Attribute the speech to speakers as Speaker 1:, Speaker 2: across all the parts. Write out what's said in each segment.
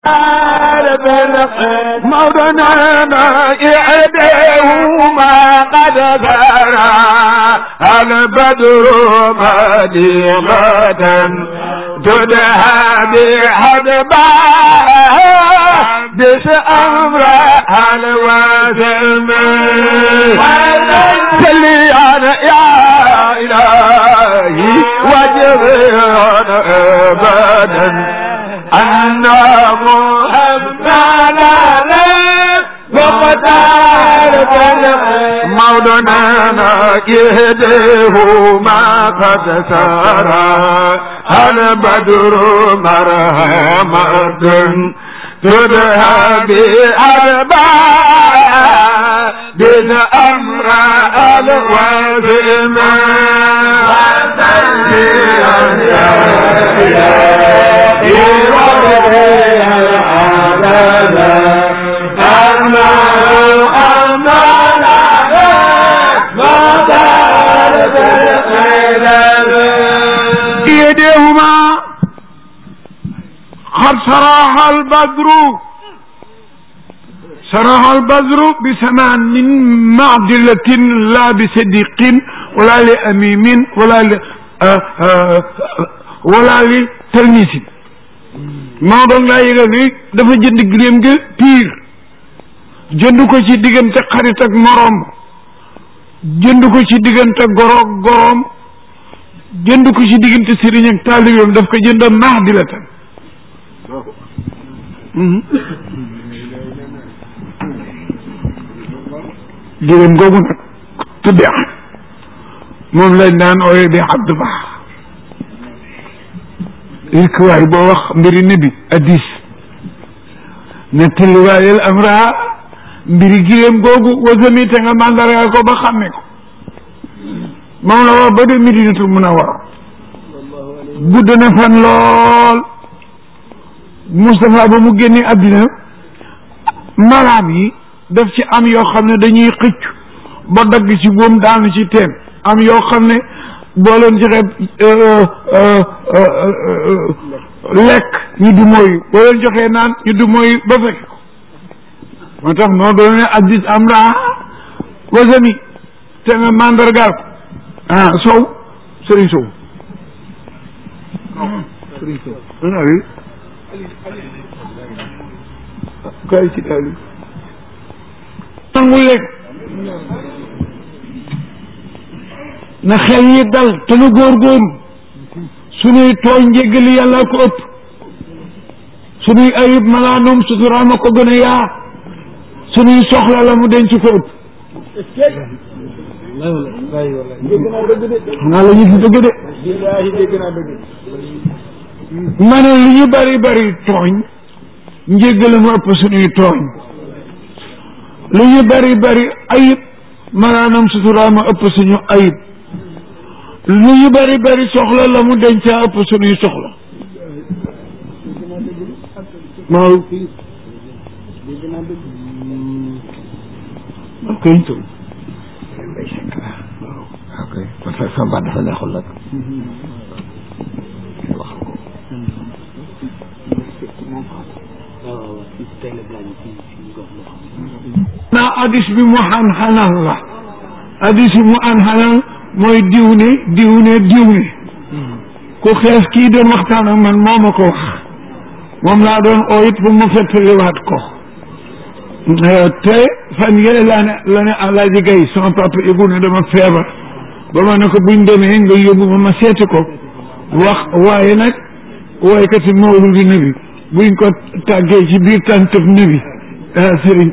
Speaker 1: موضنا إعدهما قد ثرى البدر مديغة تدهى بحدباه دس أمر الوازم سليان يا إلهي وجبران أبدا أن محمد مقدار مولانا يهديه ما قد سارى البدر مرحمة تدهى بأربعة بن أمر الوزم يديهما قد صراح البدر صراح البدر بثمان معدلة لا بصديق ولا لأميم ولا ل آه آه ولا لتلميذ maa doon laa yëgal ni dafa jënd giléem ga piir jënd ko ci diggante xarit ak moroom jënd ko ci diggante goroog goroom jënd ko ci diggante sëriñ ak taalibeem daf ko jënd maax di la tan giléem googu nag tudde am moom lañ daan ooye bi abdu baax rikwaay boo wax mbiri nabi addis ne tëlliwaayel am raa mbiri giléem googu wasami te nga mandargal ko ba xàmme ko moom la wax ba de Madinatul Munawwara gudd na fan lool Moustapha ba mu génne àddina malaam yi daf ci am yoo xam ne dañuy xëcc ba dagg ci boom daanu ci teen am yoo xam ne boo leen joxe lekk ñu du mooy boo leen joxee naan ñu du mooy ba fekk ko moo tax moo doon ne addis am raa wasami te nga mandargaal ko ah sow sëriñ sow sëriñ sow ana wi kay ci daali nangul leen na xel yi dal te nu góorgóorlu sunuy tooñ njéggali yàlla ko ëpp sunuy ayib malaanum suturaama ko gën a yaa sunuy soxla la mu denc ko ëpp xanaa la ñu fi dëgg de ma ne li ñu bari bari tooñ njéggale mu ëpp sunuy tooñ li ñu bari bari ayib malaanum suturaama ëpp suñu ayib lu ñu bari bari soxla la mu dencaa ëpp suñuy soxla maaw ok
Speaker 2: ok parce que sama baat dafa neexul nag wax ko
Speaker 1: naa hadis bi mu xan xanal la hadis bi mu an xanal mooy diw ne diw ne diw ne ku xees kii doon waxtaan ak man moo ma ko wax moom laa doon oo it pour mu fettaliwaat ko te fan yële laa ne la ne Alaaji Gay sama papa yëgu ne dama feebar ba ma ne ko buñ demee nga yóbbu ma ma seeti ko wax waaye nag waaykati mawludi nabi buñ ko tàggee ci biir tàntëf nabi sëriñ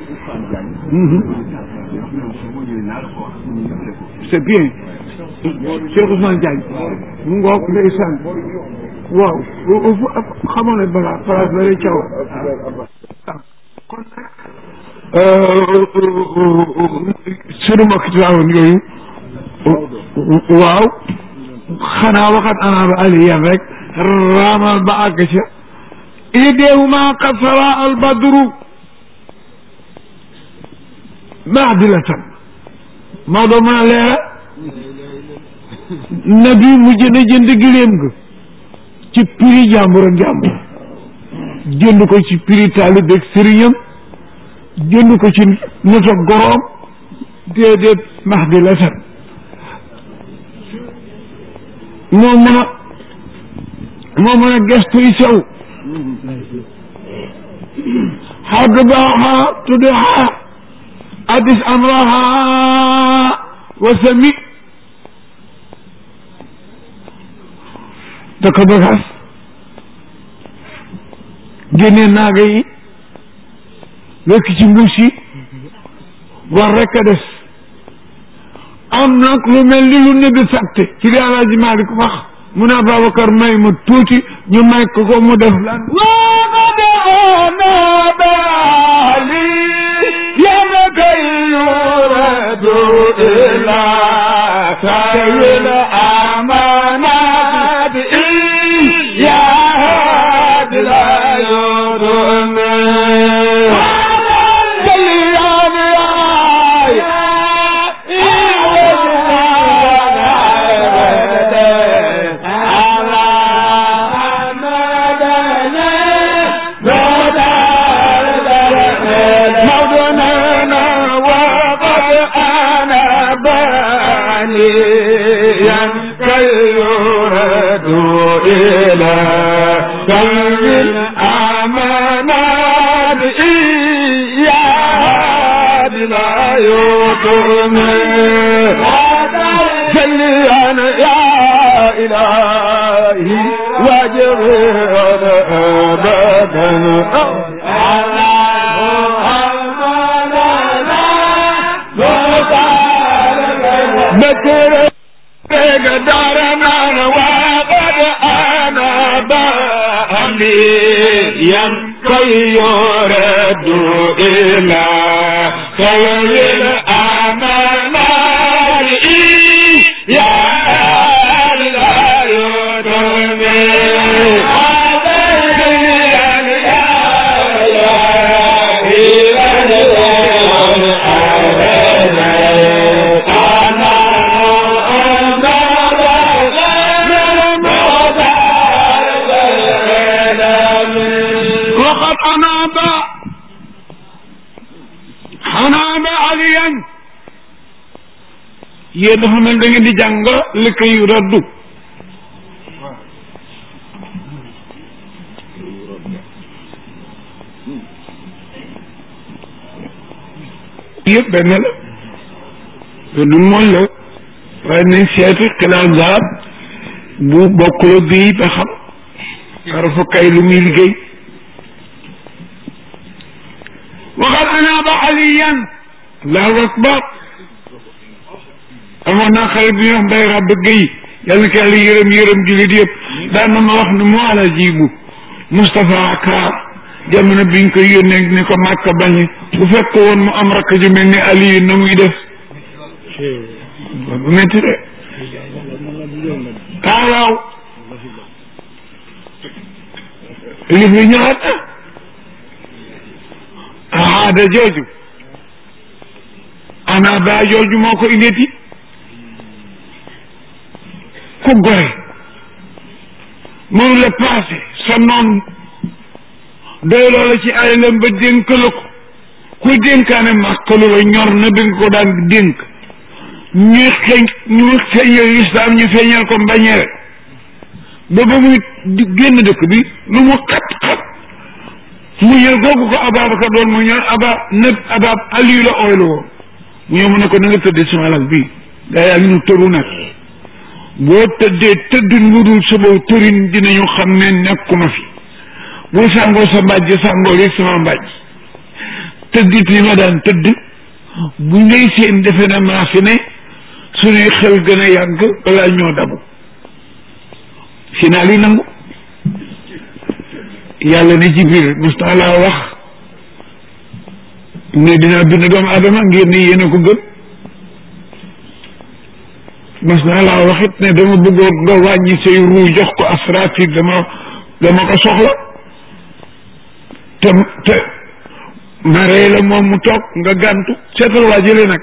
Speaker 1: c'est bien Cheikh Ousmane Diagne mu ngoog ndeysaan waaw xamoon ne balaa place la lay caw kon sunu mbokk ci waawoon yooyu waaw xanaa waxat anaaba aliyan rek raamal ba àgg ca idéewuma qad sara al badru maadilatan Maodo mën a leera nabi mu jënd jënd giléem ga ci prix jàmbur ak jàmbur jënd ko ci prix taalibe ak sëriñam jënd ko ci noto goroom déedéet max di la san moo mën a moo mën a gestu yi sew xadd baaxa tuddaxa addis amraha wa sami da ko bagaas génne naaga yi wekk ci mbuus yi war rekk a des am nag lu mel ni lu ne bi fàtte ci li Alaaji Maalik wax mu ne Babacar may ma tuuti ñu may ko ko mu def lan
Speaker 2: وقد أنا بالي يبكي يرد إلى سير الأمانات يا هاد لا يرمي مولانا وقد أنا بانيا كي يرد إلى قلب الأمانات إياه لا يطمئ جليا يا إلهي واجبر أبدا بكر دارنا وقد أنا بأمي كي يرد إلى خير الأمانات يا لا
Speaker 1: وقد أناب أناب عليا yéen dafa mel da ngeen di jàng li koy raddu yëpp benn la du mooñ la waaye nañ seeti xilaat zaab bu bokkula bii ba xam xarafa kay lu muy liggéey waxal anaaba aliyan allahu akbar amoon naa xarit bi ñuy wax mbay ràbb géy yàlla na ko yàlla yërëm yërëm jullit yëpp daan na ma wax ne mu ala jibu Moustapha Kaar jamono biñ ko yónnee ni ko màkka bañe bu fekk woon mu am rakk ju mel ni Aliyu na muy def bu métti de kaawaaw li fi ñëwaat aada jooju ana baa jooju moo ko indeti ku gore mënu la passé sa noon doy loola ci alalam ba dénk la ko ku dénkaane màkkalu la ñor na bi nga ko daan dénk ñu xeeñ ñu feeñal lislaam ñu feeñal ko mbañeere ba ba muy génn dëkk bi lu mu xat-xat mu ñëw googu ko Ababacar doon mu ñëw aba nëb abab Aliyu la ooy la woon mu ñëw mu ne ko na nga tëddee sama lal bii gaa yaa ngi ñu tëru nag boo tëddee tëddin lu dul sama tërin dinañu xam ne nekkuma fi bu sàngoo sa mbàjj sàngoo rek sama mbàjj tëddit li ma daan tëdd bu ngay seen defe na maa fi ne suñuy xel gën a yàgg balaa ñoo dabu final yi nangu yàlla ne ci biir mos naa laa wax ne dinaa bind doomu adama ngir ni yéen a ko gën mas naa laa waxit ne dama bëggoon nga wàññi say ruu jox ko asraafil dama dama ko soxla te te ma rey la moom mu toog nga gàntu seetal waa jële nag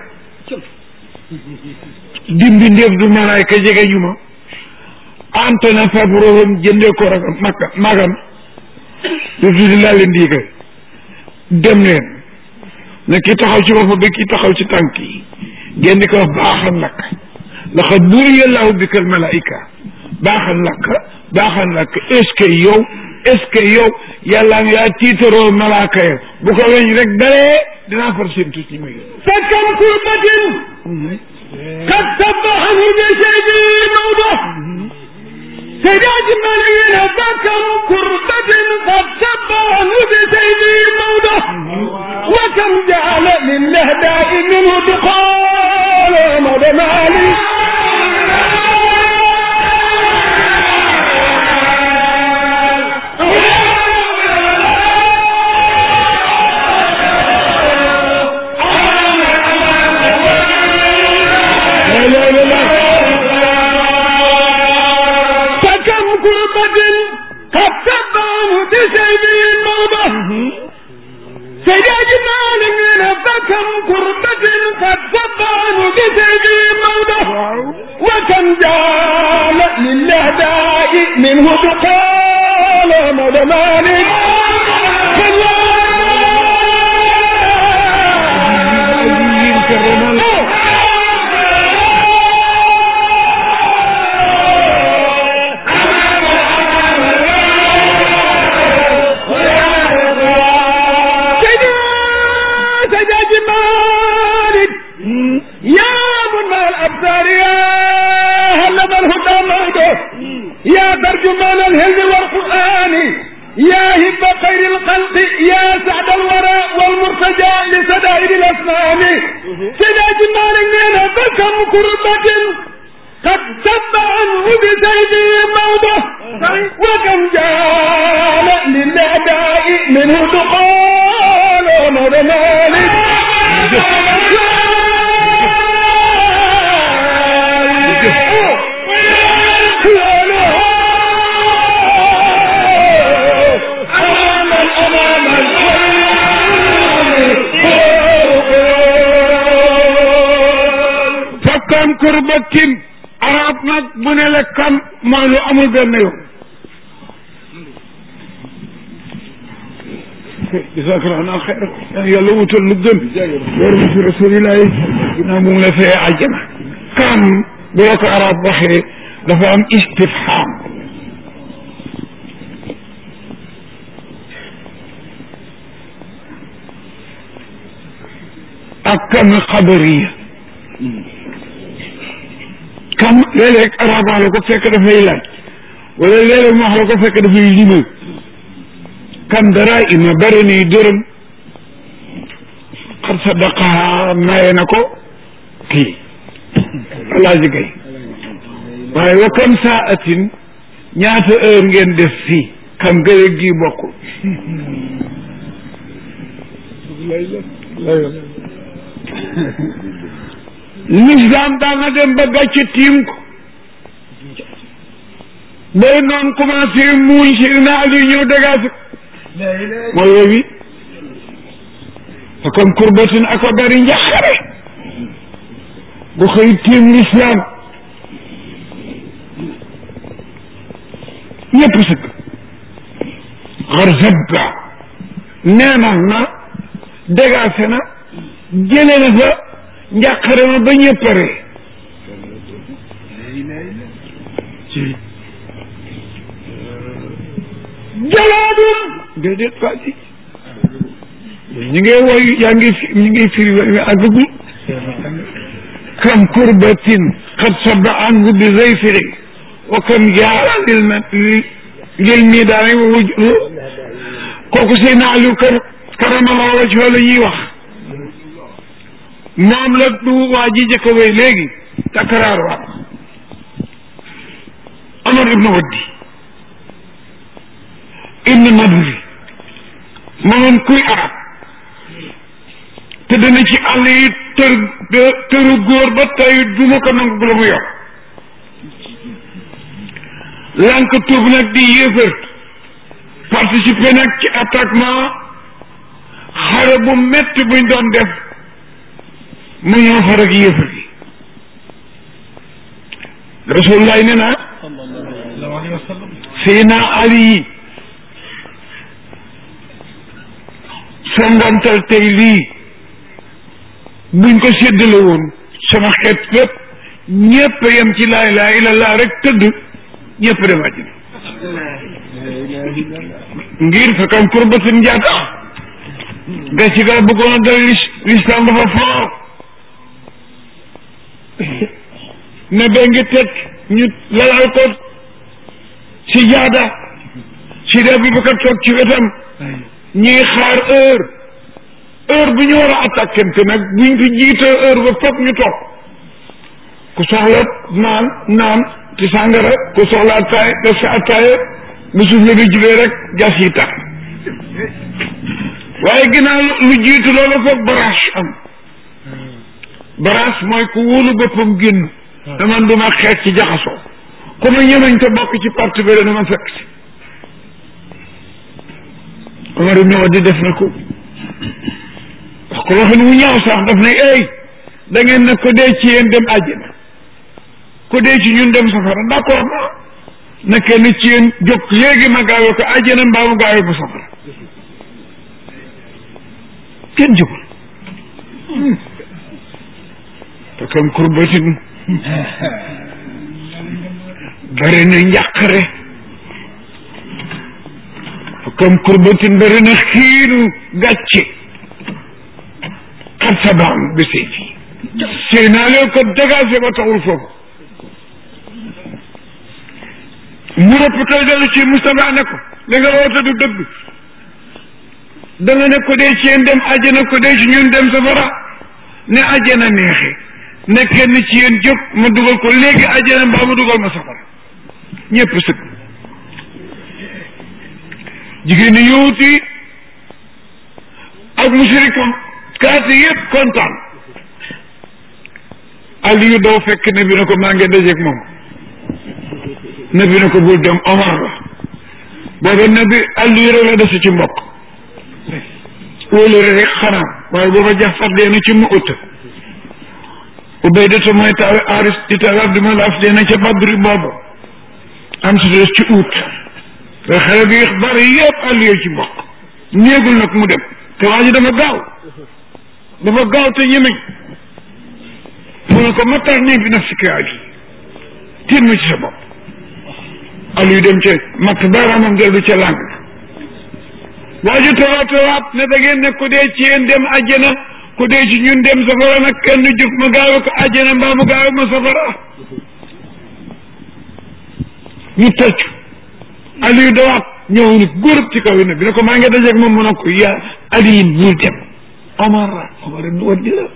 Speaker 1: dimbi ndéef du malaayka jege ñu ma ante na fabrohum jëndee ko rek makka magam lu tuuti laa leen di yëgal dem leen ne ki taxaw ci bopp bi ki taxaw ci tànk yi ngeen di ko wax baaxal lakk laqad buriya llaahu bikal malaayika baaxal lakk baaxal lakk est ce que yow est ce que yow yàlla nga yaa tiitaroo malaaka ya bu ko weñ rek dalee dinaa far seen tuuti ma yóbbu.
Speaker 2: فكم كربة قد سبحه بشيء موضة سجاج ملينا فكم كربة قد سبحه بشيء موضة وكم جعل للهداء منه دخول مضى مالي
Speaker 1: لا لا لا لا
Speaker 2: فكم كربة قد سبحه بشيء موضة سجاج مالنا فكم كربة قد سبحه بشيء موضة وكم جعل للهداء منه بقال مدى مالك سجاج مالك يا من مع الأبصار يا هل الهدى موضه يا ترجمان الهند والقرآن يا هب خير الخلق يا سعد الورى والمرتجى لسدائر الأسنان سجاج مالك لنا فكم كربة قد سب عنه بسيفه موضه وكم جال للأداء منه دخول مولى مالك
Speaker 1: fakkaan kurbatin arab nag bu ne la kam mooy lu amul benn yoon jazakallahu xayr yàlla wutal lu gën loolu mu fi rasulillahi ginnaaw mu ngi la fee àjjana kam bu la ko arab waxee dafa am istifham ak kam xabariya kam léeg-léeg arab wax la ko fekk dafay laaj wala léeg-léeg mu wax la ko fekk dafay limal kam dara ima bëri ni dërëm xar sadaqaha maye na ko kii alaaji gay waaye wa kam saatin ñaata heure ngeen def fii kam gële gi bokkul l'islam daan na dem ba gàcce tiim ko day noon commencé muuñ si na ali ñëw dégage mooy woowi te comme kurbatin ako bari njaxare bu xëy tiim l'islam ñëpp sëkk xar zabba neenal na dégagé na jëlee na fa njàqare ma ba ñëppare jalaadum déedéet waa ji ñu ngi woy yaa ngi fi ñu ngi firi wa àggagul kam kurbatin xad saba anhu bi zayfiri wa kam jaara lil ma lil miidaani wa wuj kooku seen Aliou kar karamallahu wajhahu la ñuy wax moom la du waa ji jëkk a wéy léegi takraar waat Omar ibnu Waddi ibnu Nadri moomoon kuy arab te dana ci àll yi tër tëru góor ba tey du ma ko nangu bu la mu yor lank tuub nag di yéefër participer nag ci attaquement xare bu metti buñ doon def mu ñëw xar ak yéefar yi rasulullah nee na Seydina Ali yi songantal tey lii buñ ko séddale woon sama xeet fépp ñépp yem ci laa ilaaha illallah rek tëdd ñépp dem àjjana ngir fekkam kurbatin njaata ga ci ga bëggoon a dal l'islam dafa foor ne ba ngi teg ñu lalal ko si jaada si dee bi bëgg a toog ci wetam ñuy xaar heure heure bu ñu war a attaquante nag buñ fi jiitee heure ba foog ñu toog ku soxla naan naan ci sàngara ku soxla attaay def sa attaaya bu suuf la bi julee rek jas yi tax waaye ginnaaw lu jiitu loolu foog barage am barage mooy ku wóolu boppam génn dama duma xeet ci jaxasoo ku ma ñemeñ te bokk ci parti bi dama fekk si Omar ibn Wadi def na ko wax ko waxin wu ñaaw sax daf ne ey da ngeen ne ko dee ci yéen dem àjjana ko dee ci ñun dem safara d'accord na na kenn ci yéen jóg léegi ma gaawee ko àjjana mbaa mu gaawee ko safara kenn jógul te kam kurbatin bari na njàqare comme kurbatin bari na xiinu gàcce xat sabaam bi say fii sëy naa leen ko dégagé ba taxul foofu mu rëppatal dellu ci Moustapha ne ko li nga woote du dëgg da nga ne ko dee ci yéen dem àjjana ko dee ci ñun dem safara ne àjjana neexe ne kenn ci yéen jóg ma dugal ko léegi àjjana mbaa ma dugal ma safara ñëpp sëg jigéen ñi yowuti ak musirikam kaati yëpp kontaan Aliyu daw fekk ne bi ne ko maa ngi dajeeg moom ne bi ne ko bul dem Omar la booba ne bi Aliyu rek la dese ci mbokk wóolare rek xanaa waaye booba Jafar dee na ci mu ut Ubaydata mooy taawe Aris di taawe Abdu Manaf dee na ca Badri boobu am si des ci ut te xale bi bari yëpp Aliyu ci mbokk néegul nag mu dem te waa ji dafa gaaw dafa gaaw te ñemeñ mu ne ko matar nii bi naf si kayaji tiim ma ci sa bopp Aliyu dem ca matt baaraamam dellu ca làng waa ji tawaat tawaat ne da ngeen ne ku dee ci yéen dem àjjana ku dee ci ñun dem safara nag kenn jóg ma gaawe ko àjjana mbaa mu gaawe ma safara ñu tëcc Aliyu dawaat ñëw ni góorub ci kaw ne bi ne ko maa ngi dajeeg moom mu ne ko yaa Aliyin bul dem Omar la Omar ibn Wadi la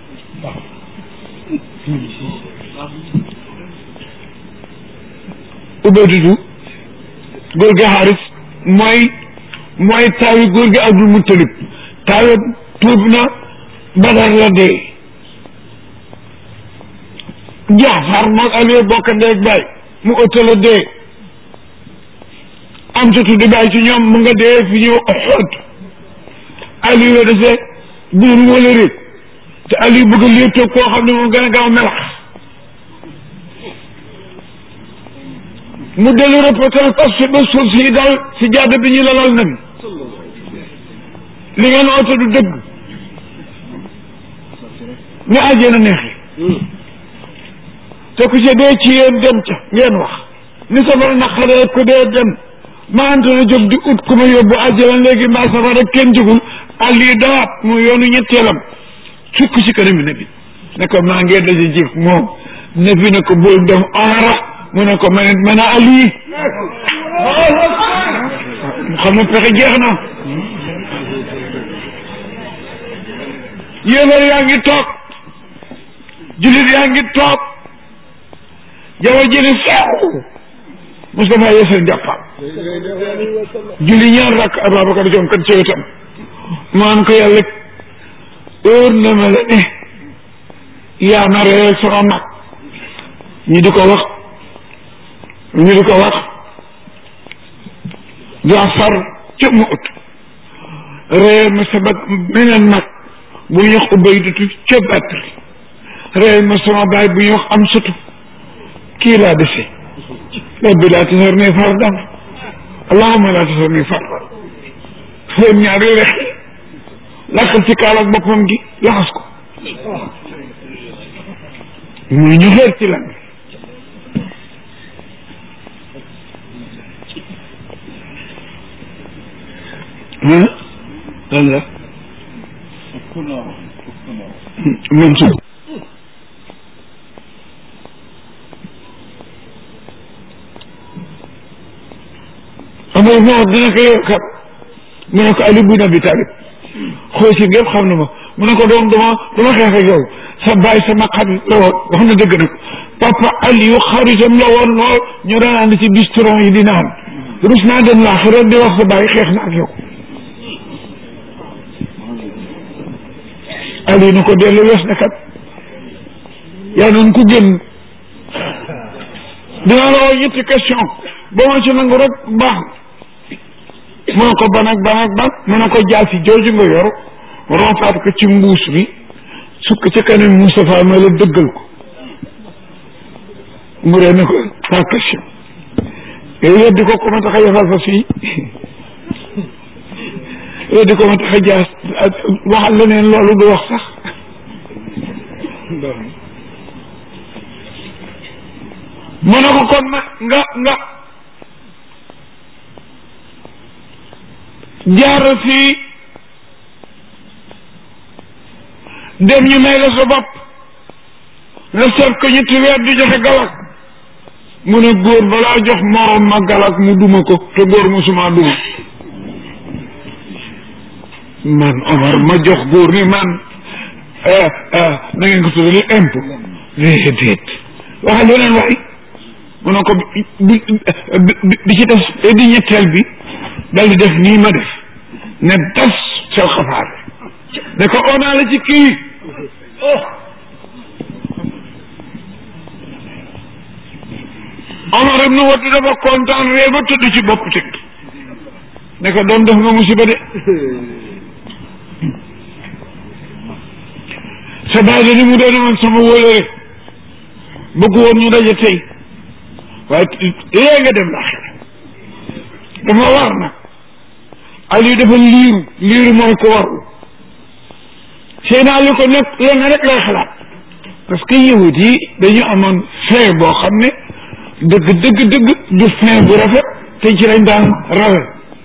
Speaker 1: Ubaydatu góor gi Xaaris mooy mooy taawi góor gi Abdul Muttalib taawi tuub na Badar la dee Jaafar moog Aliou bokk ndeeg baay mu ëtta la dee am sa tuddi baay ci ñoom mu nga dee fi ñëw Uhud Aliou la dese buur wala rek te Aliou bëgg a léetoo koo xam ne moom gën a gaaw melax mu dellu reporter parce que ba suuf si dal si jaada bi ñu lalal nabi li ngeen oote du dëgg ni àjjana neexi te ku ci dee ci yéen dem ca ngeen wax ni safara naqaree ku dee dem ma anta na jóg di ut ku ma yóbbu àjjana léegi mbaa safara kenn jógul àll yi dawaat mu yoonu ñetteelam sukk ci kanam nabi ne ko maa ngee daje jëf moom nabi ne ko bul dem aara mu ne ko ma ne ma ne Ali mu xam ne pexe jeex na yéefar yaa ngi toog jullit yaa ngi toog jaww ji ni sew Moustapha yeesal njàppam julli ñaar rakk Ababacar jom kat ci wetam maan ko yàlla óor na ma la ne yaa ma reyal sama mag ñi di ko wax ñu di ko wax Jaafar ca mu ut reyal ma sa bag meneen mag bu ñuy wax Ubaydatu ca Badr reyal ma sama baay bu ñuy wax am sutu kii laa dese rabbi laa tasarni fardan allahumma laa tasarni fardan seen ñaari lex sëqal ci kaal ak boppam gi laxas ko muy ñu xeer ci lan lan la Mansour amul moo dina ko yow kat mu ne ko Ali bin Abi Talib xool si ngépp xam na ma mu ne ko doom dama dama xeex ak yow sa baay sama xarit la woon wax na dëgg nag papa Aliou xaritam la woon lool ñu daan ànd ci bistron yi di naan rus naa dem laaxira di wax sa baay xeex na ak yow Aliou na ko dellu wees na kat yaa noonu ku génn dinaa la woo ñetti question ba ma ci nangu rek baax mu ne ko ban ak ban ak ban mu ne ko jaasi jooju nga yor rompaat ko ci mbuus bi sukk ci kanam Moustapha ma la dëggal ko mu ree ne ko par question yow yeddi ko ko ma tax a yafal fa fii yeddi ko ma tax a jaas waxal leneen loolu du wax sax mu ne ko kon ma nga nga jaar fii dem ñu may la sa bopp nga seet ko ñetti weer di joxe galak mu ne góor balaa jox morom ma galak mu duma ko te góor musuma duma man Omar ma jox góor ni man na ngeen ko tuddee impôt déedéet waxal leneen waxi mu ne ko bi bi ci def di ñetteel bi dal di def nii ma def ne das sel xafaar ne ko onaa la ci kii Omar ibn Wade dafa kontaan ree ba tëdd ci bopp tëg ne ko doom def nga musiba de sa baay de ni mu doon man sama wóolare bëgg woon ñu daje tey waaye léegi nga dem laaxira dafa war nag Aliou dafa liiru liiru mooy ko warul seen Aliou ko nekk lenn rek lay xalaat parce que yahut yi dañu amoon fin boo xam ne dëgg dëgg dëgg du fin bu rafet te ci lañ daan rawe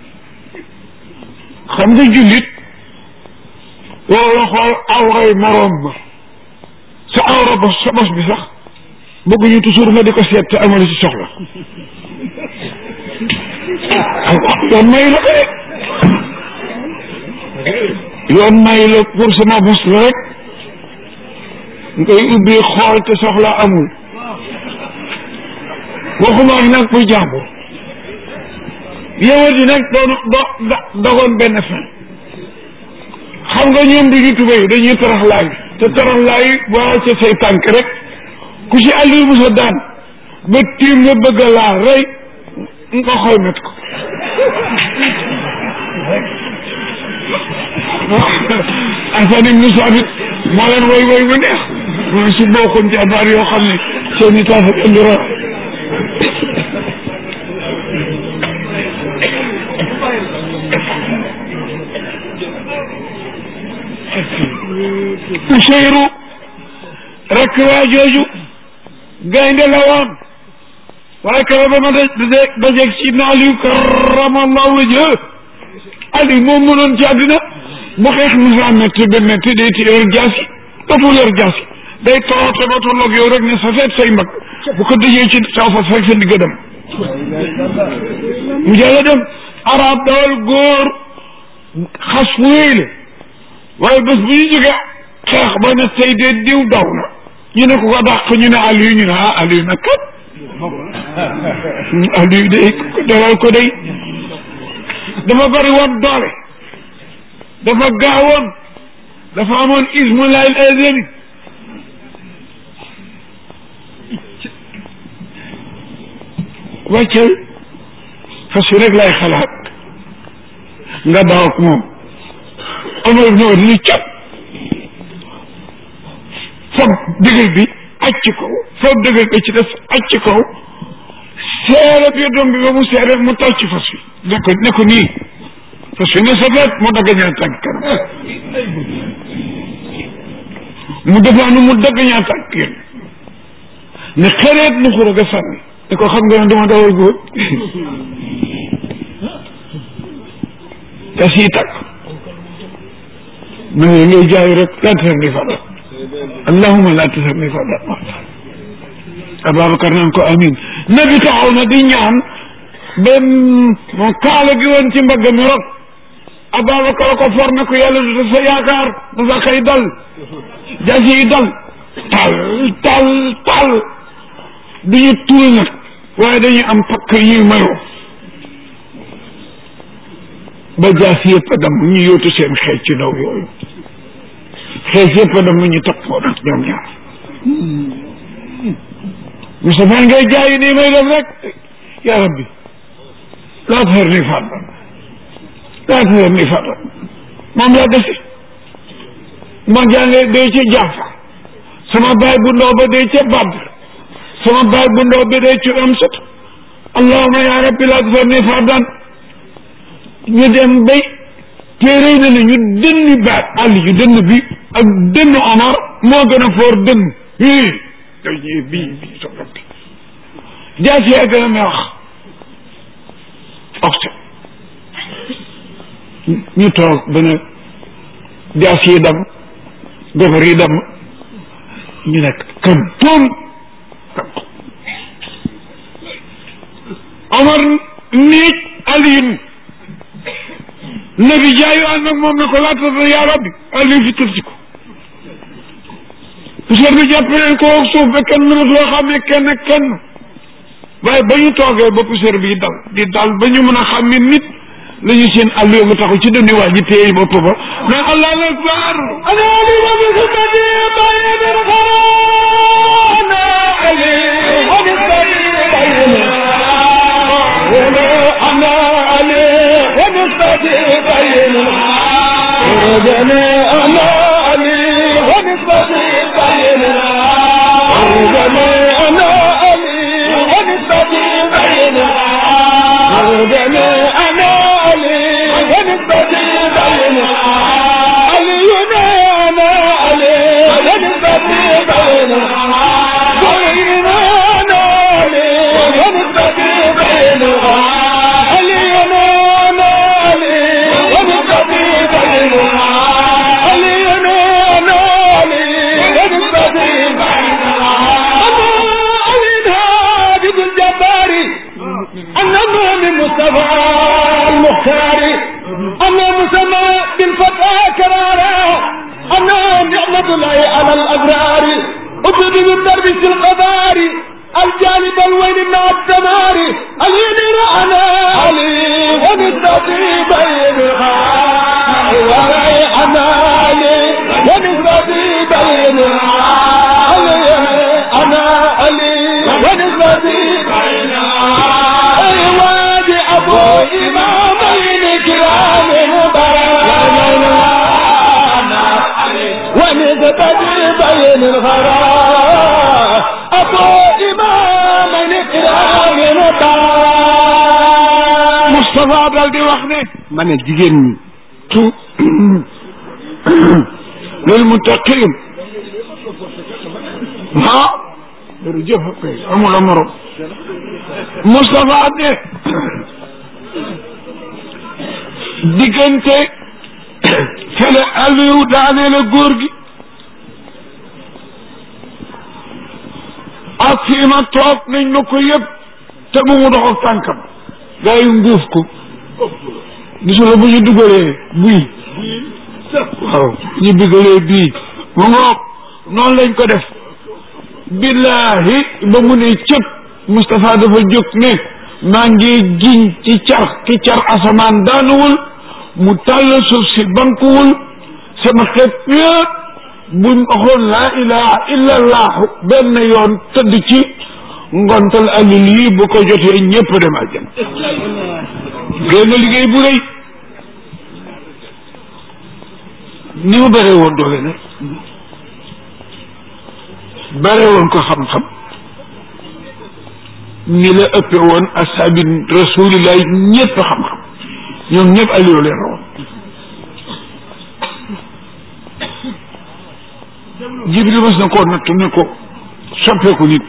Speaker 1: xam nga jullit wala xool awray moroom ba sa awra ba sa bos bi sax bëgguñu toujours nga di ko seet te amul ci soxla yoon may la ko rek yoon may la pour sama bos la rek ngay ubbi xool te soxla amul waxuma ak nag muy jàmbur yowat yi nag doon do dogoon benn fin xam nga ñoom duñu tubéy dañuy taraxlaay te taraxlaay boo ca say tànk rek ku ci Aliou Moussa daan ba tiim nga bëgg a laal rey nga xoy met ko Alfane ibnu Saabit moo leen woy woy bu neex mu ne su bokkoon ci abaar yoo xam ne seen i taas ak indi ra Useyru rekk waa jooju gaynde la woon waaye kala ba ma da dajeeg si na Aliou karamallahu wajha Aliou moom mënoon ci àddina bu xeex musa métti ba métti day ti yor jaasi dootul yor jaasi day toote ba tolloog yow rek ne sa feet say mag bu ko dëjee ci saw fas rek sa digga dem mu jàlla dem arab dawal góor xas fu wéy la waaye bés bu ñu jógee xeex ba ne tey de diw daw na ñu ne ko ko dàq ñu ne Aliou ñu ne ah Aliou nag kat Aliou day dalal ko day dafa bari woon doole dafa gaawoon dafa amoon ismu lail azami wàccal fas yi rek lay xalaat nga daaw ak moom Omar ibn Wade ni cap foog dëgër bi aj ci kaw foog dëgër bi ci des aj ci kaw seere bi doom bi ba mu seere mu taw ci fas wi ne ko ne ko nii fas wi ne sa feet mu dagg ñaari tànk kanam mu defaanu mu dagg ñaata ak yéen ne xereet nu xura ga sànni ne ko xam nga ne dama dawal góor te sii tàkk ma ne ngay jaay rek laa tasar ni fada allahuma laa tasar ni fada Ababacar naan ko amin nabi taxaw na di ñaan benn moom kaala gi woon ci mbagg mi rot Ababacar ko for na ko yàlla du sa yaakaar dafa xëy dal jaasi yi dal tal tal tal du ñu tuul nag waaye dañuy am pakk yi mayoo ba jaasi yëpp a dam ñu yóotu seen xeej ci ndaw yooyu xeej yëpp a dam ñu toppoo nag ñoom ñaar Moustapha ngay jaayi nii may def rek ya rabbi laa tazar ni fardan laa tazar ni fardan moom laa desi ma jàngee day ci Jaafar sama baay bu ndaw ba day ca Badr sama baay bu ndaw ba day ci Amsat allahuma ya rabbi laa tazar ni fardan ñu dem bay téere na ne ñu dënni baat àll yu dënn bi ak dënn Omar moo gën a foor dënn bii dañuy bii bii sa bopp jaasi yaa gën a meex oxte ñu toog ba ne jaasi yi dam gobar yi dam ñu nekk kam toon Omar niij Aliyin nabi jaayu ànd ak moom ne ko laata yaa rabbi Aliyu fi tëlsi ko poussière bi jàpp leen ko suuf ba kenn mënatoo xamee kenn kenn waaye ba ñu toogee ba poussière bi dal di dal ba ñu mën a xam ne nit la ñu seen àll nga taxu ci dënnu waa ji téye bopp ba mais allahu akbar ana ali wa bi sunnati bayin ana ali wa bi sunnati bayin ana ali wa bi sunnati bayin ana ali wa bi sunnati bayin ana ali wa bi sunnati bayin ana
Speaker 2: المصطفى المختار أنا مسمى بالفتى كرارا أنا نعمة الله على الأبرار أبدي بالدرب في القدار الجانب الوين مع الدمار اليمين أنا علي ونستطيع بينها أنا علي ونستطيع بينها أنا علي ونستطيع بينها أبو إمامين كرام ونستطيع بين الغراء أبو إمامين كرام
Speaker 1: Moustapha daal di wax ne
Speaker 3: ma ne jigéen ñi
Speaker 1: tu lil muttaqin ah jërëjëf kay amul morom Moustapha ne diggante fele Aliou daanee la góor gi ak fii ma toog nañ ma ko yëpp te bu mu dox ak tànkam gaa yi nguuf ko gisula bu ñu dugalee buy waaw ñu dugalee bii mu ngoog noonu lañ ko def billahi ba mu ne cëpp Moustapha dafa jóg ne maa ngi giñ ci car ki car asamaan daanuwul mu tàll suuf si bankuwul sama xeet yëpp buñ waxoon laa ilaha illa allahu benn yoon tëdd ci ngontal alil yi bu ko jotee ñëpp dem àjjana génn liggéey bu rëy ni mu bare woon doole nag bare woon ko xam-xam ni la ëppe woon asaabi rasulillahi ñëpp xam-xam ñoom ñëpp Aliou leen rawoon jibril mas na koo nattu ne ko soppeeku nit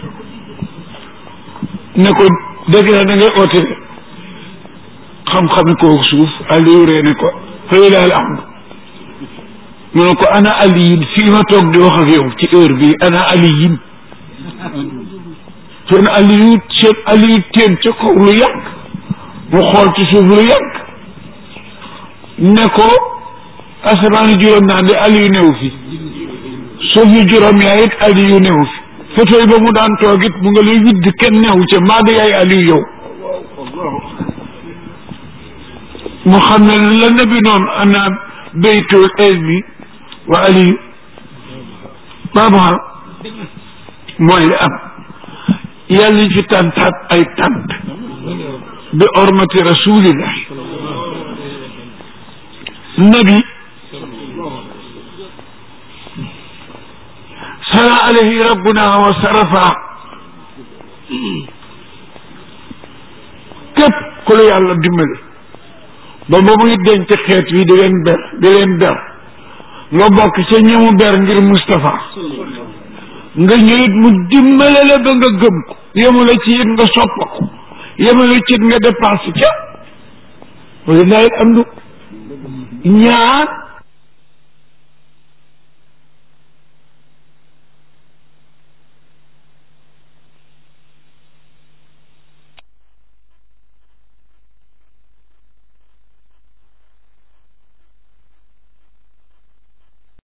Speaker 1: ne ko dégg na da ngay oote xam-xami koo suuf Aliou ree ne ko fay laal am mu ne ko ana aliyin fii ma toog di wax ak yow ci heure bi ana aliyin seen aliyu seen aliyu teen ca kaw lu yàgg mu xool ci suuf lu yàgg ne ko asamaani juróom naa di aliyu newu fi suuf yu juróom yaa it aliyu newu fi fauteuil ba mu daan toog it mu nga lay widd kenn newu ca maa di yaay aliyu yow mu xam ne la nabi noonu ana baytul ilmi wa aliyu baaba mooy li am yàlla ñu fi tàntaat ay tànt bi ormati rasulillah nabi sala alayhi rabbuna wa sarafa képp ku la yàlla dimbali ba ba muy denc xeet wi di leen ber di leen ber nga bokk ca ñamu ber ngir Moustapha nga ñëwit mu dimbale la ba nga gëm ko yemale ci it nga sopp ko yemale ci it nga dépense ca wala laay am du ñaar